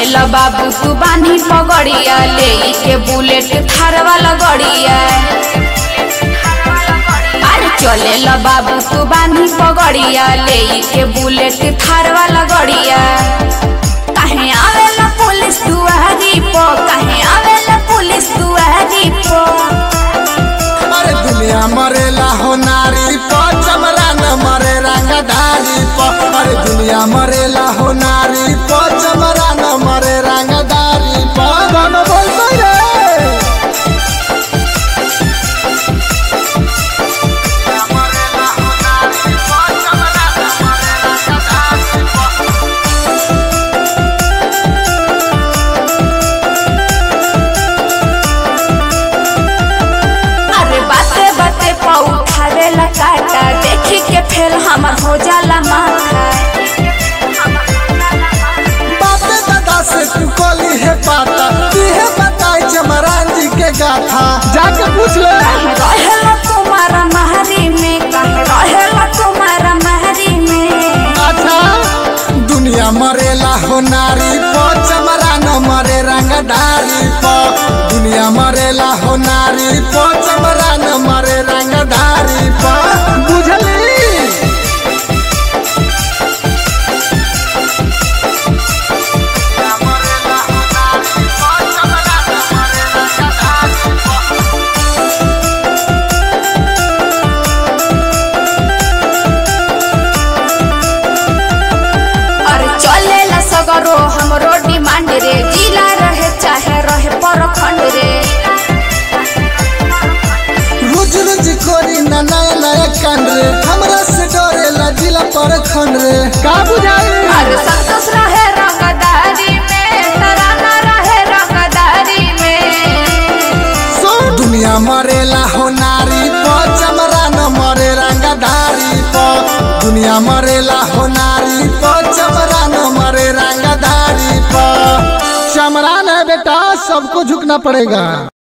चले ल बाबू तू बानी पगड़िया ले के बुलेट थार वाला गड़िया अरे चले ल बाबू तू बानी पगड़िया ले के बुलेट थार वाला गड़िया कहे आवेला पुलिस दुआरी पो कहे आवेला पुलिस दुआरी पो अरे दुनिया मरेला हो नारी प चमरा न मरे रंगदारी प अरे दुनिया मरेला हो नारी प चमरा न मरे रंगदारी प गाना बोलते रे अरे बाते बाते पाऊ खावेला काटा देखी के फेल हमर हो जाला माथा बापे दादा से तू कोली है पाता तुहे बताई चमरान जी के गाथा जाके पूछ ले कहे रहेला तुम्हारा महरी में कहे रहेला तुम्हारा महरी में अच्छा दुनिया मरेला हो नारी प चमरा न मरे रंगदारी प दुनिया मरेला हो नारी प चमरा न मरे रंगदारी प बुझली अरे चलेला सगरो हमरो डिमांड रे जिला रहे चाहे रहे परखंड रे रोज रोज करी ना नया नया कांड रे हमरा से डरेला जिला पर खंड रे का बुझाई अरे संतोष रहे रंगदारी में तराना रहे रंगदारी में सो दुनिया मरेला हो नारी प चमरा न मरे रंगदारी प दुनिया मरेला हो नारी प चमरा न मरे रंगदारी प चमरा न बेटा सबको झुकना पड़ेगा